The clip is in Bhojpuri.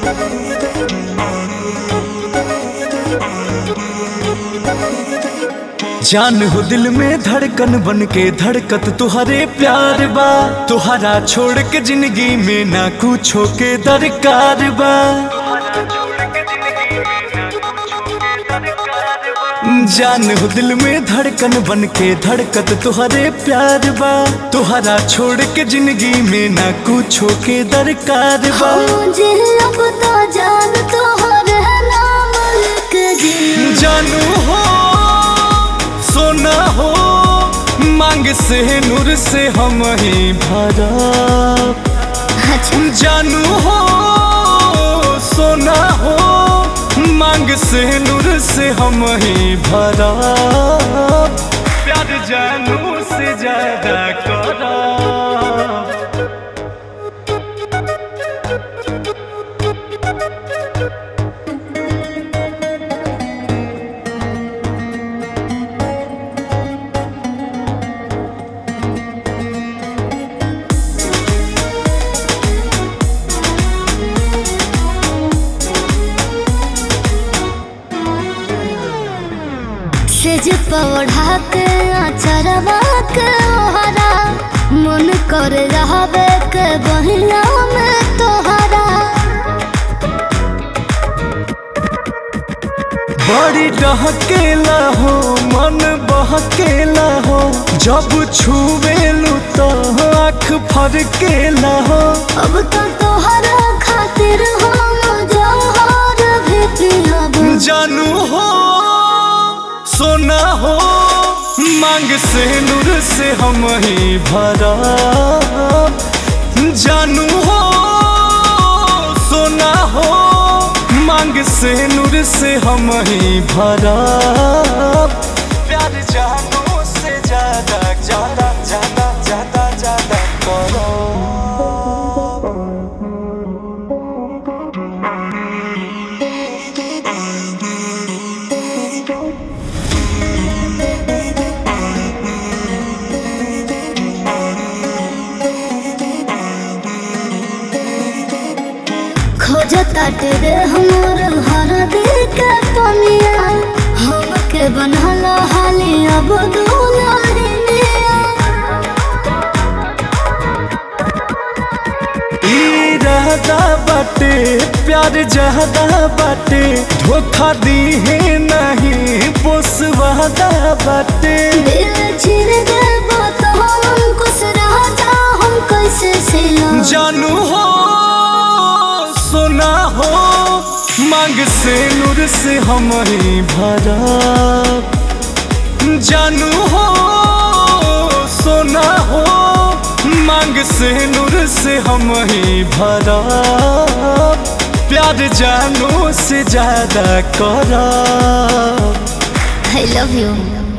जान हो दिल में धड़कन बन के धड़कत तुहरे प्यार बा तुहरा छोड़ के जिंदगी में ना कुछो के दरकार बा जान हो दिल में धड़कन बन के धड़कत तुहरे प्यार बा तुहरा छोड़ के जिंदगी में ना कुछो के दरकार बा मुझे अब तो जान तोहर नाम लिख दी जानू हो सोना हो मांग से नूर से हम ही भरा अच्छा जानू हो सोना हो मांग से नूर से हम ही भरा प्यार जानू से ज्यादा करा सेज पौधा के अचरवा के ओहरा मन कर रहबे के बहिया में तोहरा बड़ी डहकेला हो मन बहकेला हो जब छुवेलू तो आँख फरकेला हो अब तो तोहरा खातिर हम जहर भी पिलब जानू हो सोना हो मांग से नूर से हम ही भरा जानू हो सोना हो मांग से नूर से हम ही भरा प्यार जानू से ज्यादा ज्यादा ज्यादा ज्यादा ज्यादा करो खोजता तेरे हमर हर दिल के पनिया हमके बनल हाली अब दुलारिनिया इरादा बाटे प्यार जहदा बाटे धोखा दी है नहीं पोसवादा बाटे दिल छिर देबो तो हम कुछ रह जा हम कैसे सिला जानू हो सोना हो मांग से नूर से हम ही भरा जानू हो सोना हो मांग से नूर से हम ही भरा प्यार जानू से ज्यादा करा आई लव यू